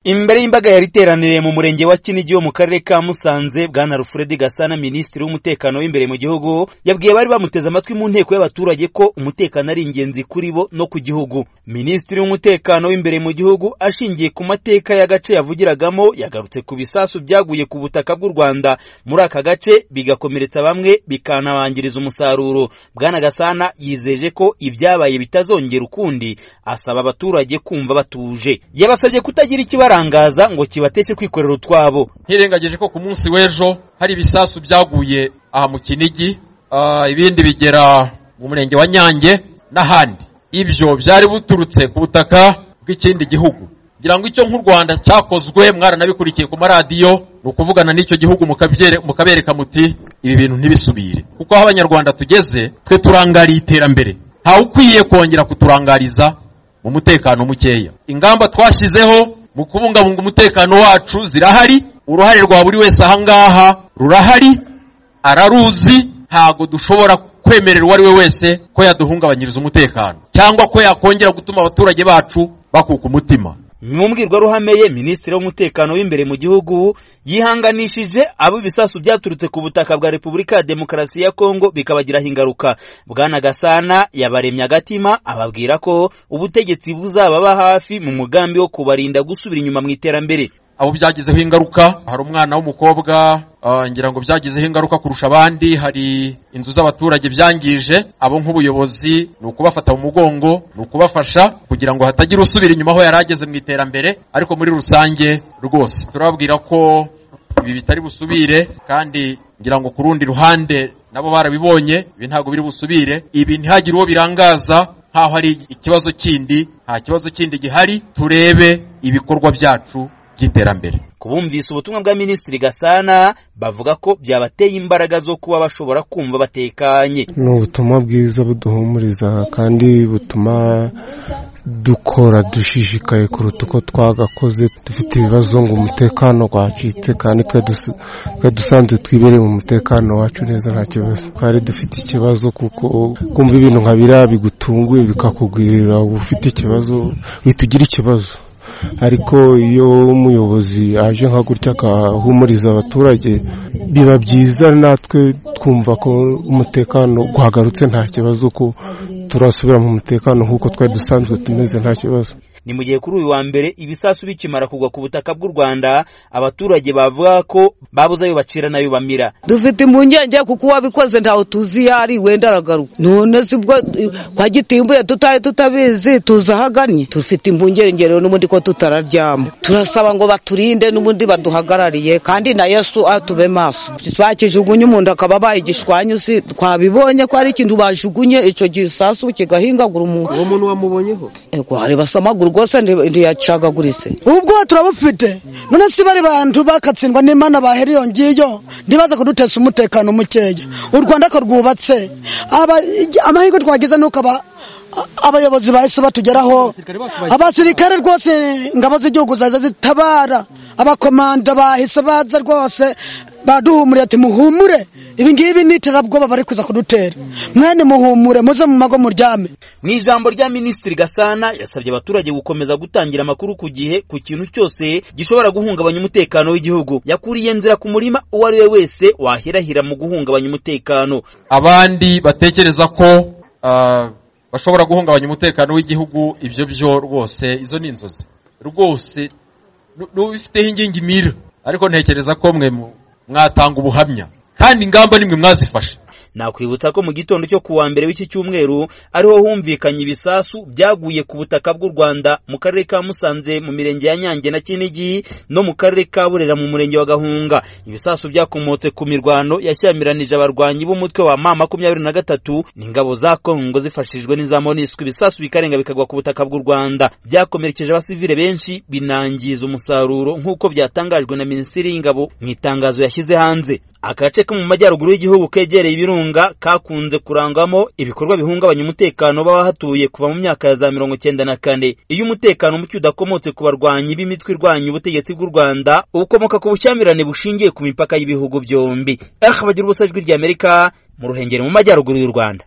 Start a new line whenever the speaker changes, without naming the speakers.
imbere y'imbaga yari iteraniriye mu murenge wa kinigi wo mu karere ka musanze bwana rufuredi gasana minisitiri w'umutekano w'imbere mu gihugu yabwiye abari bamuteze amatwi mu nteko y'abaturage ko umutekano ari ingenzi kuri bo no ku gihugu minisitiri w'umutekano w'imbere mu gihugu ashingiye ku mateka y'agace yavugiragamo yagarutse ku bisasu byaguye ku butaka bw'u rwanda muri aka gace bigakomeretsa bamwe bikanabangiriza umusaruro bwana gasana yizeje ko ibyabaye bitazongera ukundi asaba abaturage kumva batuje yabasabye kutagira ikibazo barangaza ngo kibateshe kwikorera utwabo
ntirengagije ko ku munsi w'ejo hari ibisasu byaguye aha mu kinigi ibindi bigera mu murenge wa nyange n'ahandi ibyo byari buturutse ku butaka bw'ikindi gihugu ngira ngo icyo nk'u rwanda cyakozwe mwaranabikurikiye ku maradiyo ni ukuvugana n'icyo gihugu mukabereka muti ibi bintu ntibisubire kuko aho abanyarwanda tugeze twe turangariye iterambere ntawe ukwiye kongera kuturangariza mu mutekano mukeya ingamba twashyizeho mu kubungabunga umutekano wacu zirahari uruhare rwa buri wese ahangaha rurahari araruzi ntago dushobora kwemerera uwo ari we wese ko yaduhungabanyiriza umutekano cyangwa ko yakongera gutuma abaturage bacu bakuka umutima
mu mbwirwaruhameye minisitiri w'umutekano w'imbere mu gihugu yihanganishije abo ibisasu byaturutse ku butaka bwa repubulika ya demokarasi ya kongo bikabagiraho ingaruka bwana gasana yabaremye agatima ababwira ko ubutegetsi buzababa hafi mu mugambi wo kubarinda gusubira inyuma mu iterambere
abo byagizeho ingaruka hari umwana w'umukobwa ngira ngo byagizeho ingaruka kurusha abandi hari inzu z'abaturage byangije abo nk'ubuyobozi ni ukubafata mu mugongo ni ukubafasha kugira ngo hatagira usubira inyuma aho yari ageze mu iterambere ariko muri rusange rwose turababwira ko ibi bitari busubire kandi ngira ngo ku rundi ruhande nabo barabibonye ibi ntabwo biri busubire ibi ntihagire uwo birangaza nkaho hari ikibazo kindi nta kibazo kindi gihari turebe ibikorwa byacu by'iterambere
kubumvise ubutumwa bwa minisitiri gasana bavuga ko byabateye imbaraga zo kuba bashobora kumva batekanye
ni ubutumwa bwiza buduhumuriza kandi butuma dukora dushishikaye kuruta uko twagakoze dufite ibibazo ngo umutekano wacitse kandi twe dusanzwe twibereye umutekano wacu neza nta kibazo twari dufite ikibazo kuko kumva ibintu nka biriya bigutunguye bikakugwirira uba ufite ikibazo uhita ugira ikibazo ariko iyo umuyobozi aje nka gutya agahumuriza abaturage biba byiza natwe twumva ko umutekano guhagarutse nta kibazo ko turasubira mu mutekano nk'uko twari dusanzwe tumeze nta kibazo
ni mu gihe kuri uyu wa mbere ibisasu bikimara kugwa ku butaka bw'u rwanda abaturage bavuga ko babuze ayo bacira n'ayo bamira
dufite impungenge kuko uwabikoze ntawe tuzi iyo ari wenda aragaruka none si bwo kwa gitimbuye tutari tutabizi tuzi aho agannye dufite impungenge rero n'ubundi ko tutararyama turasaba ngo baturinde n'ubundi baduhagarariye kandi na yesu atube maso bakijugunye umuntu akaba abaye igishwanyuzi twabibonye ko hari ikintu bajugunye icyo gisasu kigahingagura umuntu
uwo muntu wamubonyeho
reba amaguru rwose ntiyacagaguritse
ubwo turabufite none si bari bantu bakatsindwa n'imana bahera iyo ngiyo ntibaze kudutesha umutekano mukeya u rwanda ko rwubatse amahirwe twagize ni uko abayobozi bahise batugeraho abasirikare rwose ingabo z'igihugu zaza zitabara abakomanda bahise baza rwose baduhumuriye ati muhumure ibingibi ni iterabwoba bari kuza kudutera mwene muhumure muze mu mago muryame
mu ijambo rya minisitiri gasana yasabye abaturage gukomeza gutangira amakuru ku gihe ku kintu cyose gishobora guhungabanya umutekano w'igihugu yakuriye nzira ku murima uwo ari we wese wahirahira mu guhungabanya umutekano
abandi batekereza ko bashobora guhungabanya umutekano w'igihugu ibyo byo rwose izo ni inzozi rwose n'ubifiteho ingingi mira ariko ntekereza ko mwe mwatanga ubuhamya kandi ingamba nimwe mwazifashe
nakwibutsa ko mu gitondo cyo ku wa mbere w'iki cyumweru ariho humvikanye ibisasu byaguye ku butaka bw'u rwanda mu karere ka musanze mu mirenge ya nyange na kinigi no mu karere ka burera mu murenge wa gahunga ibisasu byakomotse ku mirwano yashyamiranyije abarwanyi b'umutwe wa ma makumyabiri na gatatu n'ingabo za kongo zifashijwe n'iza moniswi ibisasu bikarenga bikagwa ku butaka bw'u rwanda byakomerekeje abasivile benshi binangiza umusaruro nk'uko byatangajwe na minisitiri y'ingabo mu itangazo yashyize hanze agace ko mu majyaruguru y'igihugu kegereye ibirunga kakunze kurangwamo ibikorwa bihungabanya umutekano b'abahatuye kuva mu myaka ya za mirongo icyenda na kane iyo umutekano muke udakomotse ku barwanyi b'imitwe irwanya ubutegetsi bw'u rwanda ukomoka ku bushyamirane bushingiye ku mipaka y'ibihugu byombi bagira ubusajwi ry'amerika mu ruhengeri mu majyaruguru y'u rwanda